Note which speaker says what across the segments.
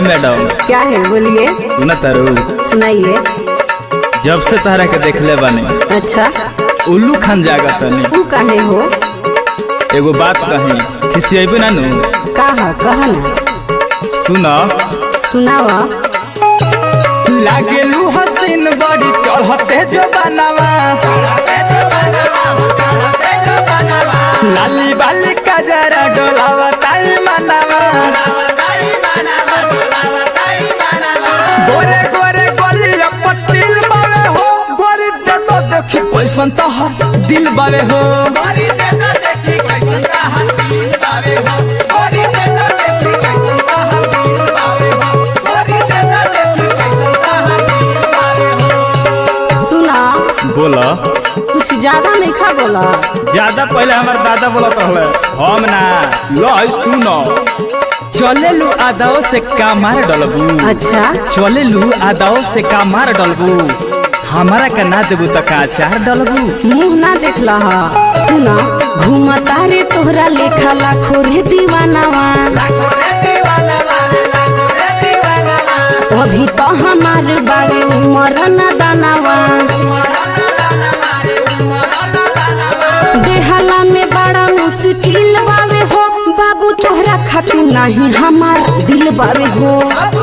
Speaker 1: madam
Speaker 2: क्या है बोलिए
Speaker 1: सुना तारू
Speaker 2: सुनाइए
Speaker 1: जब से तहरा के देखले बानी
Speaker 2: अच्छा
Speaker 1: उल्लू खान जागत तनी
Speaker 2: तू काहे हो
Speaker 1: एगो बात कही खिसियेबे ना नु
Speaker 2: कहा कहा ना
Speaker 1: सुना
Speaker 2: सुनावा
Speaker 1: लागेलू हसीन बड़ी चढ़ते जो बनावा लाली बाली का जरा डोलावा ताई मनावा गोरे गोरे गोलिया पतिल बावे हो गोरी दे तो देखी कैसन तहर दिल बावे हो
Speaker 2: सुना
Speaker 1: बोला
Speaker 2: कुछ ज्यादा नहीं खा बोला
Speaker 1: ज्यादा पहले हमार दादा बोलत रहले हम ना लो सुनो चले लू आदाओ से का मार डलबू
Speaker 2: अच्छा
Speaker 1: चले लू आदाओ से का मार डलबू हमारा का ना देबू त का चार डलबू
Speaker 2: मुंह ना देख लहा सुना घूमता रे तोहरा लेखा लाखो रे दीवानावा अभी तो हमार बारे उमर न दानावा बेहाला में बड़ा मुश्किल बावे हो बाबू तोहरा खातिर नहीं हमार दिल बावे हो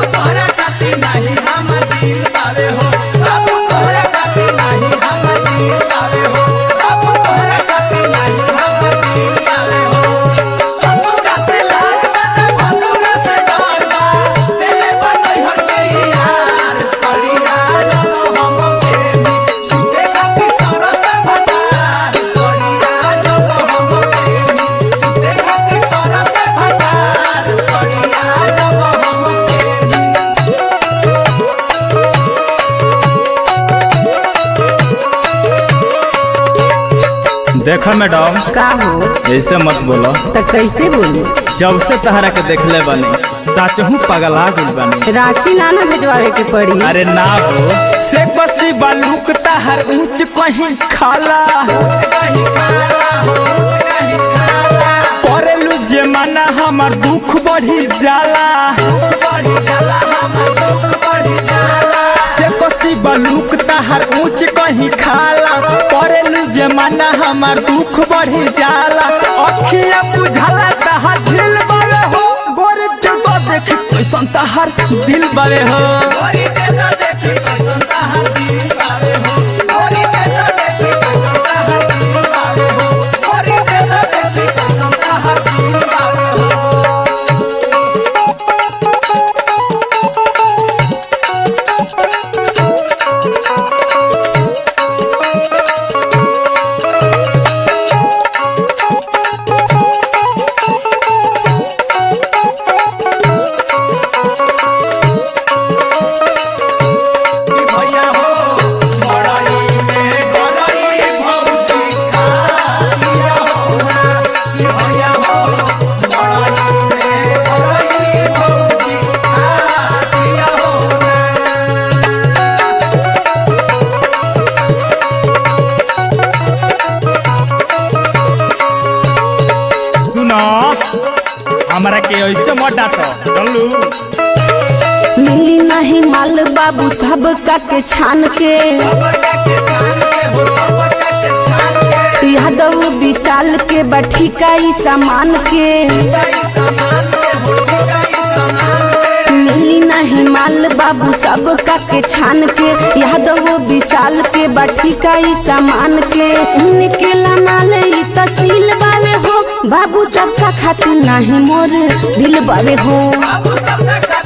Speaker 1: देखा मैडम
Speaker 2: का हो
Speaker 1: ऐसे मत बोलो
Speaker 2: तो कैसे बोली
Speaker 1: जब से तहरा के देखले बानी साचहू पगला गइल बानी
Speaker 2: रांची नाना भेजवावे के पड़ी
Speaker 1: अरे ना हो से बसी बालूक तहर ऊंच कहीं खाला करेलू जे माना हमर दुख बढ़ी जाला से बसी बालूक तहर ऊंच कहीं खाला करेलू जे माना हमर दुख बढ़ी जाला अखिया बुझाला तहर दिल बावे हो गोरे जगह देख कैसन तहर दिल बावे हो सुनो हमरा के ऐसे मत डांटो चलू
Speaker 2: मिली नहीं माल बाबू सब का के छान के यादव विशाल के बठी का ई सामान के मिली नहीं माल बाबू सब का के छान के यादव विशाल के बठी का ई सामान के इनके माल ई तसील बावे हो बाबू सबका खातिर नहीं मोर दिल बावे हो
Speaker 3: बाबू सबका